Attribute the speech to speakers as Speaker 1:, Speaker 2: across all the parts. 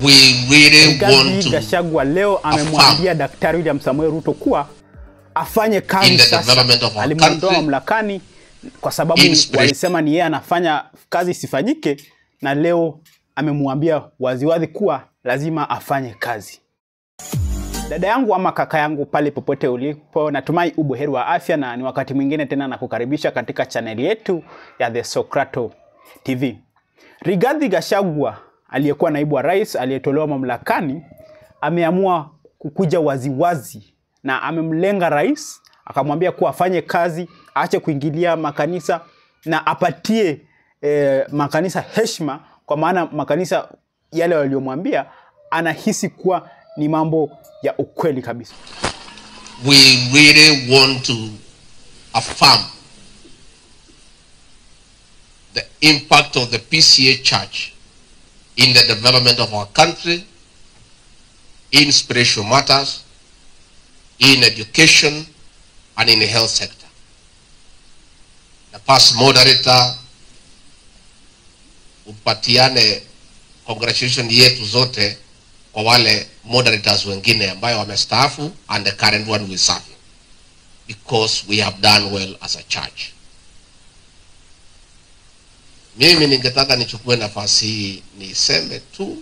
Speaker 1: We really
Speaker 2: Rigathi
Speaker 1: want to
Speaker 2: Gachagua leo amemwambia Daktari William Samoei Ruto kuwa afanye
Speaker 1: In
Speaker 2: kazi
Speaker 1: the
Speaker 2: sasa.
Speaker 1: development of our
Speaker 2: Alimwondoa
Speaker 1: country.
Speaker 2: mamlakani kwa sababu
Speaker 1: Inspiration.
Speaker 2: walisema ni yeye anafanya kazi isifanyike, na leo amemwambia waziwazi kuwa lazima afanye kazi. Dada yangu ama kaka yangu pale popote ulipo, natumai ubuheri wa afya, na ni wakati mwingine tena na kukaribisha katika chaneli yetu ya The Socrato TV. Rigathi Gachagua aliyekuwa naibu wa rais aliyetolewa mamlakani ameamua kukuja waziwazi na amemlenga rais, akamwambia kuwa afanye kazi, aache kuingilia makanisa na apatie eh, makanisa heshima, kwa maana makanisa yale waliomwambia anahisi kuwa ni mambo ya ukweli kabisa.
Speaker 1: we really want to affirm the impact of the PCA Church in the development of our country, in spiritual matters, in education, and in the health sector. The past moderator upatiane congratulation yetu zote kwa wale moderators wengine ambayo wamestaafu and the current one we serve because we have done well as a church. Mimi ningetaka nichukue nafasi hii niseme tu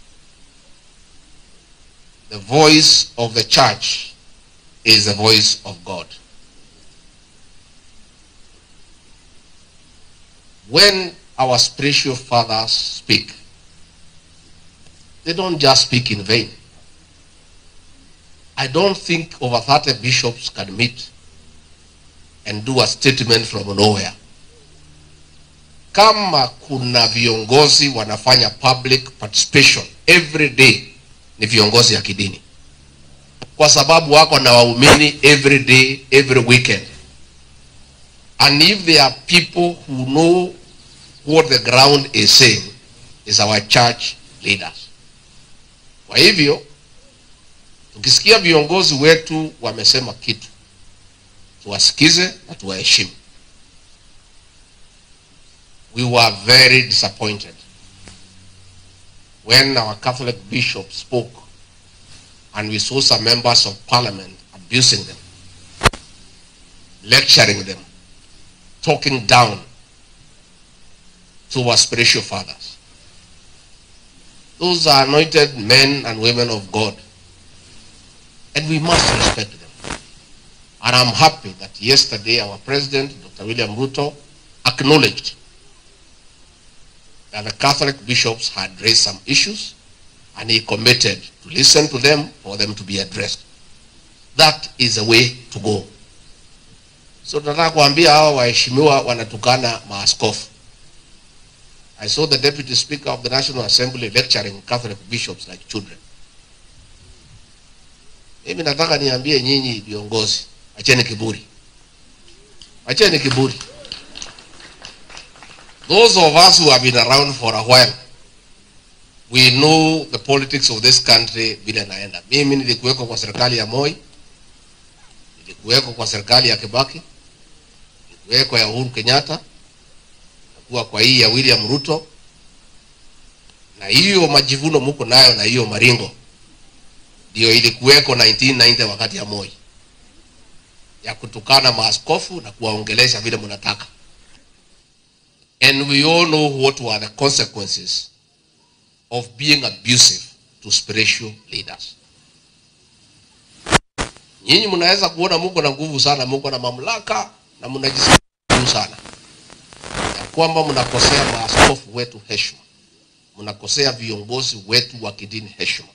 Speaker 1: the voice of the church is the voice of God. When our spiritual fathers speak, they don't just speak in vain. I don't think over 30 bishops can meet and do a statement from nowhere. Kama kuna viongozi wanafanya public participation every day ni viongozi ya kidini, kwa sababu wako na waumini every day, every weekend. And if there are people who know what the ground is saying, is our church leaders. Kwa hivyo tukisikia viongozi wetu wamesema kitu, tuwasikize na tuwaheshimu. We were very disappointed when our Catholic bishop spoke and we saw some members of parliament abusing them, lecturing them, talking down to our spiritual fathers. Those are anointed men and women of God. And we must respect them. And I'm happy that yesterday our president, Dr. William Ruto, acknowledged that the Catholic bishops had raised some issues and he committed to listen to them for them to be addressed. That is the way to go. So tunataka kuambia hawa waheshimiwa wanatukana maaskofu. I saw the Deputy Speaker of the National Assembly lecturing Catholic bishops like children. Mimi nataka niambie nyinyi viongozi, acheni kiburi, acheni kiburi. Those of us who have been around for a while, we know the politics of this country vile naenda. Mimi nilikuweko kwa serikali ya Moi, nilikuweko kwa serikali ya Kibaki, nilikuweko ya Uhuru Kenyatta, kuwa kwa hii ya William Ruto, na hiyo majivuno muko nayo na hiyo maringo ndio ilikuweko 1990 wakati ya Moi ya kutukana maaskofu na kuwaongelesha vile mnataka, and we all know what were the consequences of being abusive to spiritual leaders. Nyinyi mnaweza kuona muko na nguvu sana, muko na mamlaka na mnajisikia juu sana ya kwamba mnakosea maaskofu wetu heshima, mnakosea viongozi wetu wa kidini heshima.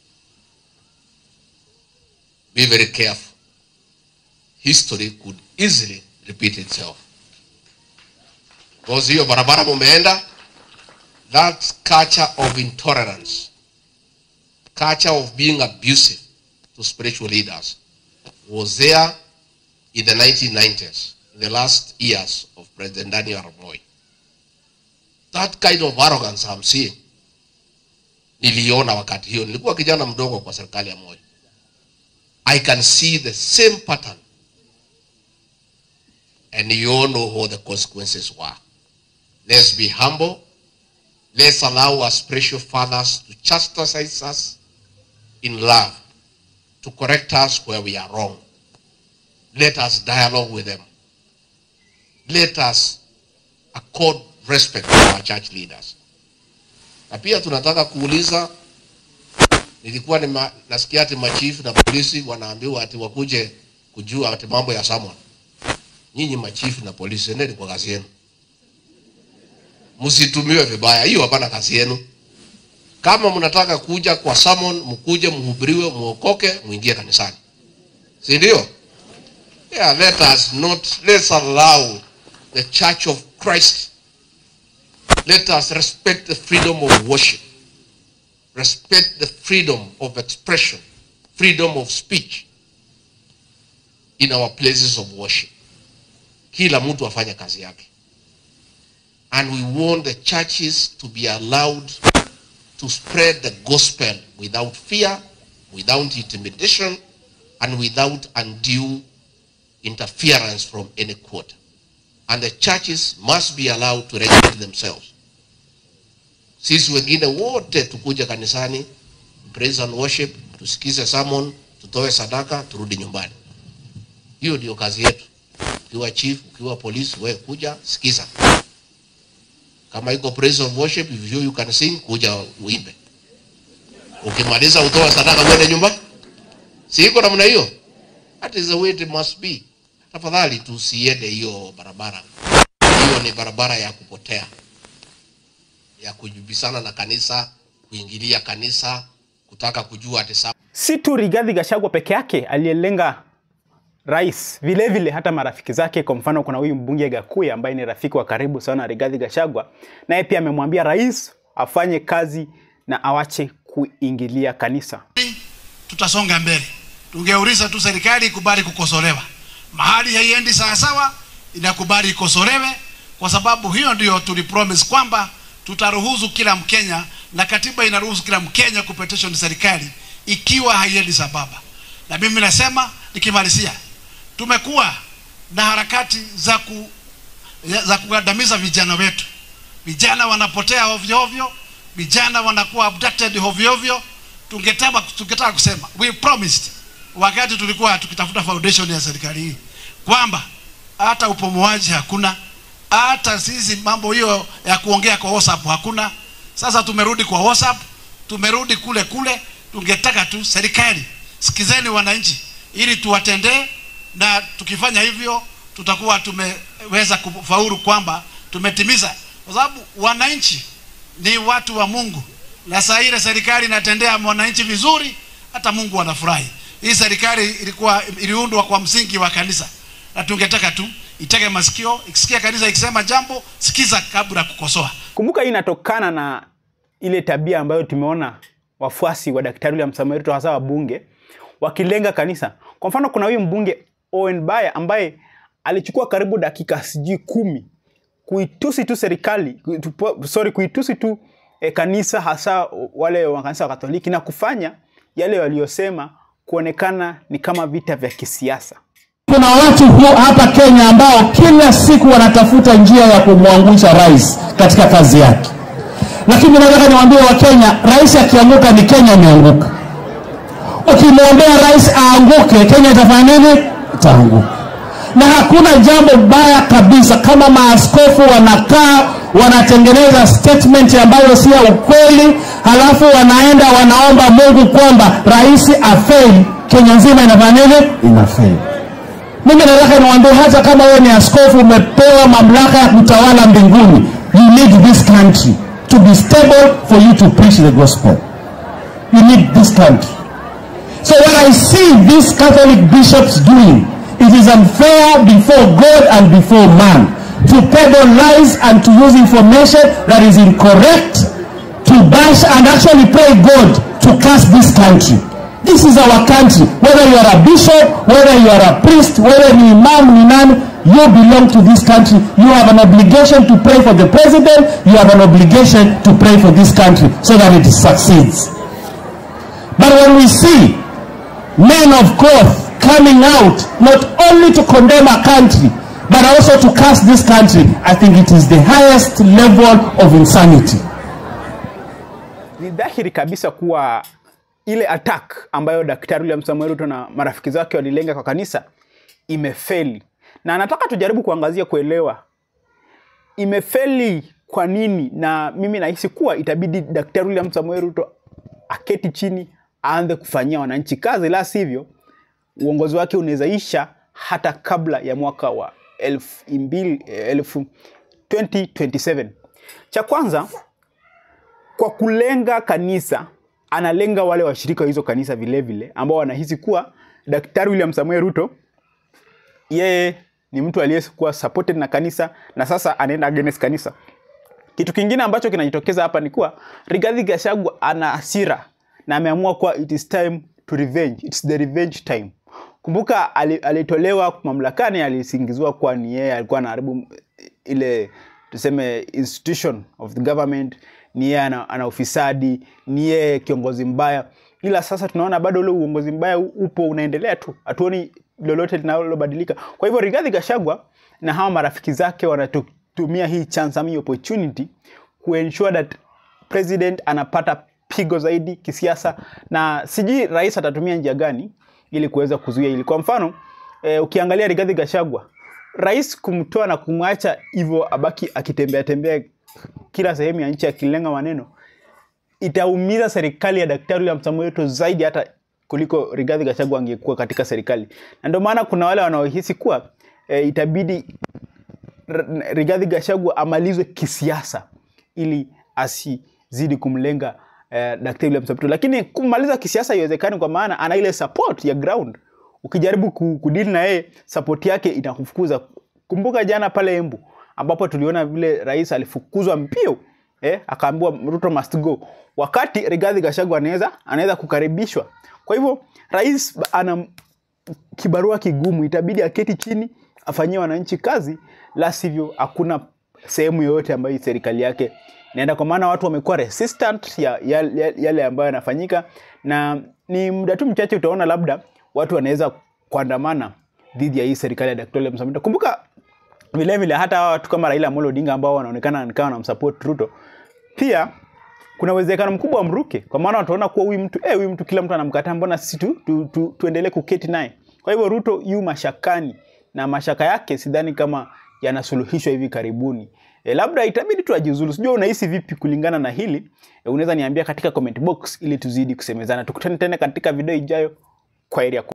Speaker 1: Be very careful. History could easily repeat itself. Because hiyo barabara mumeenda, that culture of intolerance, culture of being abusive to spiritual leaders was there in the 1990s, in the last years of President Daniel Arap Moi. That kind of arrogance I'm seeing, niliona wakati hiyo, nilikuwa kijana mdogo kwa serikali ya Moi. I can see the same pattern. And you all know what the consequences were. Let's be humble. Let's allow our spiritual fathers to chastise us in love, to correct us where we are wrong. Let us dialogue with them. Let us accord respect to our church leaders. Na pia tunataka kuuliza, nilikuwa nima, nasikia ati machifu na polisi wanaambiwa ati wakuje kujua ati mambo ya someone. Nyinyi machifu na polisi, endeni kwa kazi yenu, msitumiwe vibaya. Hiyo hapana kazi yenu. Kama mnataka kuja kwa summon, mkuje mhubiriwe, muokoke, muingie kanisani, si ndio? Yeah, let us not, let's allow the church of Christ. Let us respect the freedom of worship. Respect the freedom of expression, freedom of speech in our places of worship. Kila mtu afanye kazi yake. And we want the churches to be allowed to spread the gospel without fear, without intimidation, and without undue interference from any quarter. And the churches must be allowed to regulate themselves. Sisi wengine wote tukuja kanisani, praise and worship, tusikize sermon, tutoe sadaka, turudi nyumbani. Hiyo ndio kazi yetu. Ukiwa chief, ukiwa polisi, wewe kuja sikiza. Kama iko praise and worship, if you, you can sing, kuja uimbe. Ukimaliza utoa sadaka uende nyumbani. Si iko namna hiyo? That is the way it must be. Tafadhali tusiende hiyo barabara. Hiyo ni barabara ya kupotea, ya kujibisana na kanisa, kuingilia kanisa, kutaka kujua ati sa
Speaker 2: Si tu Rigathi Gachagua peke yake aliyelenga rais, vile vile hata marafiki zake. Kwa mfano, kuna huyu mbunge Gakuya ambaye ni rafiki wa karibu sana na Rigathi Gachagua, naye pia amemwambia rais afanye kazi na awache kuingilia kanisa.
Speaker 3: tutasonga mbele. Tungeuliza tu serikali ikubali kukosolewa, mahali haiendi sawasawa, inakubali ikosolewe, kwa sababu hiyo ndio tulipromise kwamba tutaruhusu kila Mkenya, na katiba inaruhusu kila Mkenya kupetition serikali ikiwa haiendi sambamba. Na mimi nasema nikimalizia, tumekuwa na harakati za ku, za kugandamiza vijana wetu. Vijana wanapotea ovyo ovyo, vijana wanakuwa abducted ovyo ovyo. Tungetaka tungetaka kusema we promised wakati tulikuwa tukitafuta foundation ya serikali hii kwamba hata upomoaji hakuna, hata sisi mambo hiyo ya kuongea kwa WhatsApp hakuna. Sasa tumerudi kwa WhatsApp, tumerudi kule kule. Tungetaka tu serikali, sikizeni wananchi, ili tuwatendee, na tukifanya hivyo tutakuwa tumeweza kufaulu kwamba tumetimiza, kwa sababu wananchi ni watu wa Mungu, na saa ile serikali inatendea mwananchi vizuri, hata Mungu anafurahi. Hii serikali ilikuwa iliundwa kwa msingi wa kanisa, na tungetaka tu itege masikio, ikisikia kanisa ikisema jambo, sikiza kabla ya kukosoa.
Speaker 2: Kumbuka hii inatokana na ile tabia ambayo tumeona wafuasi wa Daktari William Samoei Ruto hasa wabunge wakilenga kanisa. Kwa mfano, kuna huyu mbunge Owen Baya ambaye alichukua karibu dakika sijui kumi kuitusi tu serikali kuitu- sorry, kuitusi tu eh, kanisa hasa wale wa kanisa wa Katoliki na kufanya yale waliyosema kuonekana ni kama vita vya kisiasa.
Speaker 4: Kuna watu hu- hapa Kenya ambao kila siku wanatafuta njia ya kumwangusha rais katika kazi yake, lakini nataka niwaambie Wakenya, rais akianguka ni Kenya imeanguka. Ukimwombea rais aanguke, Kenya itafanya nini? Itaanguka. Na hakuna jambo baya kabisa kama maaskofu wanakaa wanatengeneza statement ambayo si ya ukweli, halafu wanaenda wanaomba Mungu kwamba rais afeli, Kenya nzima inafanya nini? Inafeli. Mimi nataka niwaambie, hata kama wewe ni askofu umepewa mamlaka ya kutawala mbinguni, you need this country to be stable for you to preach the gospel. You need this country. So what I see these Catholic bishops doing, it is unfair before God and before man to peddle lies and to use information that is incorrect to bash and actually pray God to curse this country. This is our country. Whether you are a bishop, whether you are a priest, whether ni imam, ni nani, you belong to this country. You have an obligation to pray for the president. You have an obligation to pray for this country so that it succeeds. But when we see men of cloth coming out not only to condemn a country but also to curse this country, I think it is the highest level of insanity.
Speaker 2: ni dhahiri kabisa kuwa ile attack ambayo daktari William Samoei Ruto na marafiki zake walilenga kwa kanisa imefeli, na nataka tujaribu kuangazia kuelewa imefeli kwa nini, na mimi nahisi kuwa itabidi daktari William Samoei Ruto aketi chini aanze kufanyia wananchi kazi, la sivyo uongozi wake unaweza isha hata kabla ya mwaka wa elfu mbili, elfu 2027. Cha kwanza kwa kulenga kanisa analenga wale washirika wa hizo kanisa vile vile ambao wanahisi kuwa daktari William Samoei Ruto yeye ni mtu aliyekuwa supported na kanisa na sasa anaenda against kanisa. Kitu kingine ambacho kinajitokeza hapa ni kuwa Rigathi Gachagua ana hasira na ameamua kuwa it is time to revenge. It's the revenge time. Kumbuka ali- alitolewa mamlakani, alisingiziwa kuwa ni yeye alikuwa anaharibu ile tuseme institution of the government, ni yeye ana, ana ufisadi, ni yeye kiongozi mbaya. Ila sasa tunaona bado ule uongozi mbaya u- upo unaendelea tu, hatuoni lolote linalobadilika. Kwa hivyo Rigathi Gachagua na hawa marafiki zake wanatumia hii chance ama hii opportunity kuensure that president anapata pigo zaidi kisiasa, na sijui rais atatumia njia gani ili kuweza kuzuia hili. Kwa mfano eh, ukiangalia Rigathi Gachagua, rais kumtoa na kumwacha hivyo abaki akitembea tembea kila sehemu ya nchi akilenga maneno itaumiza serikali ya Daktari William Samoei Ruto zaidi hata kuliko Rigathi Gachagua angekuwa katika serikali, na ndio maana kuna wale wanaohisi kuwa e, itabidi R- Rigathi Gachagua amalizwe kisiasa ili asizidi kumlenga eh, Daktari William Samoei Ruto, lakini kumaliza kisiasa haiwezekani kwa maana ana ile support ya ground. Ukijaribu ku- kudili na yeye support yake inakufukuza. Kumbuka jana pale Embu ambapo tuliona vile rais alifukuzwa mbio eh, akaambiwa Ruto must go, wakati Rigathi Gachagua anaweza anaweza kukaribishwa. Kwa hivyo rais ba- ana kibarua kigumu, itabidi aketi chini afanyie wananchi kazi, la sivyo hakuna sehemu yoyote ambayo serikali yake inaenda, kwa maana watu wamekuwa resistant ya, ya, ya, yale ambayo yanafanyika, na ni muda tu mchache utaona labda watu wanaweza kuandamana dhidi ya hii serikali ya Daktari William Samoei Ruto. Kumbuka vile vile hata hawa watu kama Raila Amolo Odinga ambao wanaonekana kama wanamsupport Ruto pia kuna uwezekano mkubwa wamruke, kwa maana wataona kuwa huyu mtu eh, huyu mtu kila mtu anamkataa, mbona sisi tu, tu, tu, tuendelee kuketi naye? Kwa hivyo Ruto yu mashakani na mashaka yake sidhani kama yanasuluhishwa hivi karibuni. E, labda itabidi tu ajiuzulu. Sijua unahisi vipi kulingana na hili e, unaweza niambia katika comment box ili tuzidi kusemezana. Tukutane tena katika video ijayo. Kwa heri ya ku